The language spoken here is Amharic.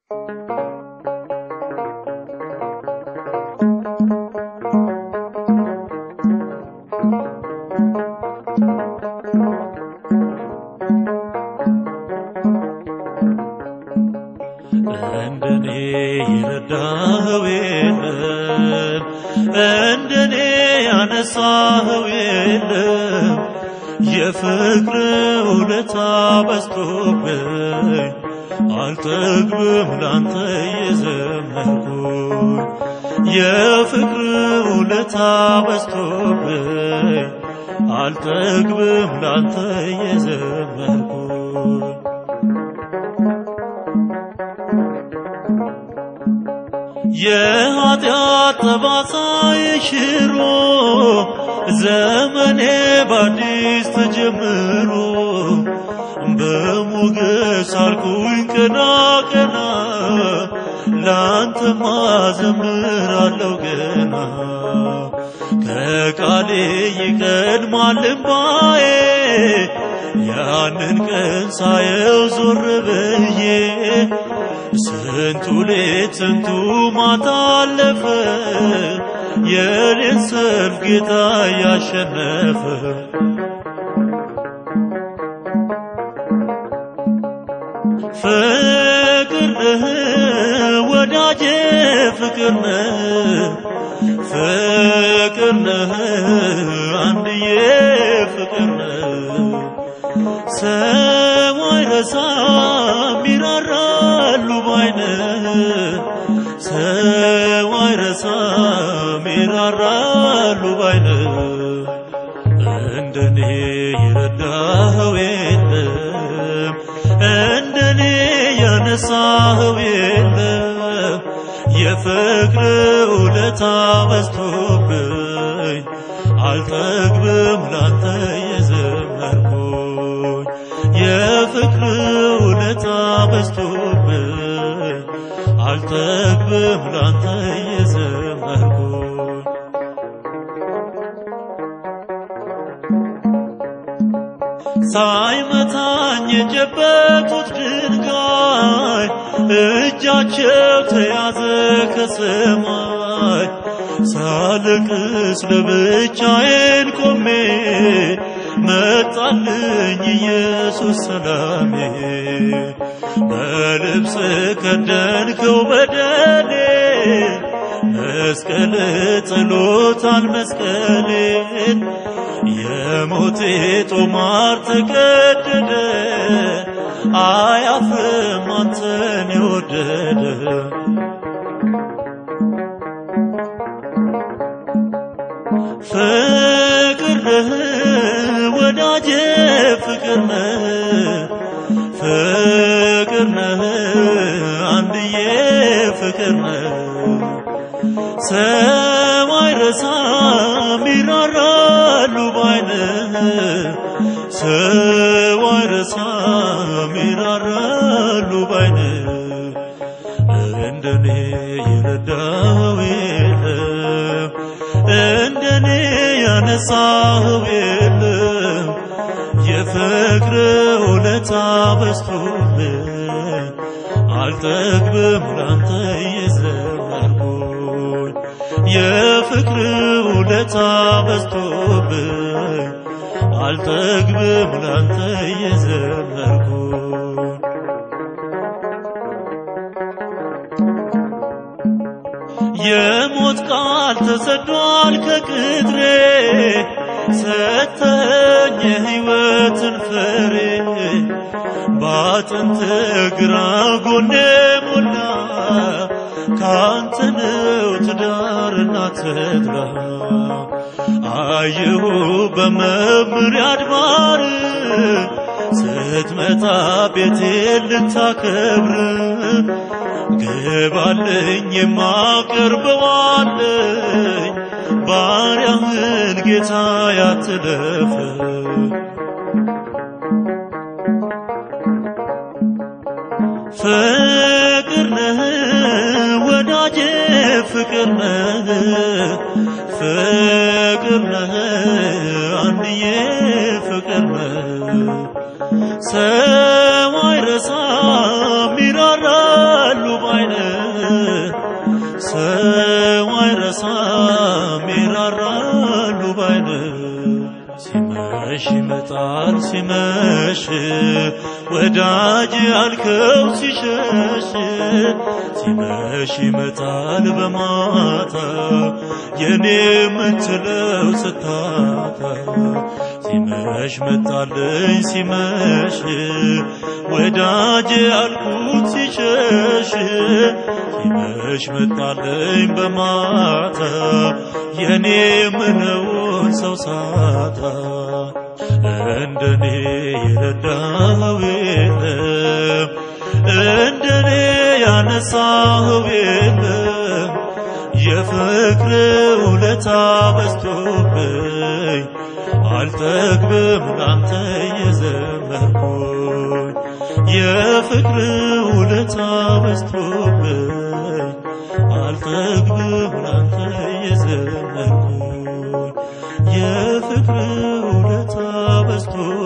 እንደኔ የረዳኸው የለም፣ እንደኔ ያነሳኸው የለም። የፍቅር ውለታ በዝቶብኝ አልጠግብም ላንተ የዘመርኩኝ የፍቅር ውለታ በዝቶብኝ አልጠግብም ላንተ የዘመርኩኝ የኃጢአት ጠባሳ የሽሮ ዘመኔ በአዲስ ተጀምሮ በሞገስ አልኩኝ ቀና ቀና ላንተማ ዘምራለሁ ገና ከቃሌ ይቀድማል እምባዬ ያንን ቀን ሳየው ዞር ብዬ ስንቱ ሌት ስንቱ ማታ አለፈ የሌት ሰልፍ ጌታ ያሸነፈ ፍቅር ነህ ወዳጄ ፍቅር ነህ ፍቅር ነህ አንድዬ ፍቅር ነህ ሰው አይረሳም ይራራሉ ባይነህ ሰው አይረሳም ይራራሉ ባይነህ እንደኔ የረዳኸው የለም እንደኔ ያነሳኸው የለም የፍቅር ውለታ በዝቶብኝ አልጠግብም ላንተ የዘመርኩኝ የፍቅር ውለታ በዝቶብኝ አልጠግብም ላንተ የዘመርኩኝ ሳይመታኝ የጨበጡት ድንጋይ እጃቸው ተያዘ ከሰማይ ሳልቅስ ለብቻዬን ቆሜ መጣልኝ ኢየሱስ ሰላሜ በልብስ ከደንከው በደሌ መስቀል ጥሎታል መስቀሌን የሞቴ ጦማር ተቀደደ አያፍርም አንተን የወደደ ፍቅር ነህ ወዳጄ ፍቅር ነህ ፍቅር ነህ አንድዬ ፍቅር ነህ ሰው አይረሳም ይራራሉ ባይነህ ሰው አይረሳም ይራራሉ ባይነህ እንደኔ የረዳኸው የለም እንደኔ ያነሳኸው የለም የፍቅር ውለታ በዝቶብኝ አልጠግብም ላንተ የዘመርኩኝ የፍቅር ውለታ በዝቶብኝ አልጠግብም ላንተ የዘመርኩኝ የሞት ቃል ተሰዷል ከቅጥሬ ሰተኝ የሕይወትን ፍሬ በአጥንት ግራ ጎኔ ሞላ ካንተ ነው ትዳርና ተድላ አየሁ በመምር አድባር ስትመጣ ቤቴን ልታከብር ግባልኝ የማቀርበዋለኝ ባሪያህን ጌታ ያትለፍ ፍቅር ነህ ወዳጄ ፍቅር ነህ ፍቅር ነህ አንድዬ ፍቅር ነህ ሰው አይረሳም ይራራሉ ሲመሽ ወዳጅ ያልከው ሲሸሽ ሲመሽ ይመጣል በማታ የኔ የምትለው ስታታ ሲመሽ መጣልኝ ሲመሽ ወዳጅ ያልኩት ሲሸሽ ሲመሽ መጣልኝ በማታ የኔ የምለውን ሰው ሳታ እንደኔ የረዳኸው የለም እንደኔ ያነሳኸው የለም የፍቅር ውለታ በዝቶብኝ አልጠግብም ላንተ የዘመርኩኝ የፍቅር ውለታ በዝቶብኝ አልጠግብም ላንተ የዘመርኩኝ የፍቅር ውለታ በዝቶ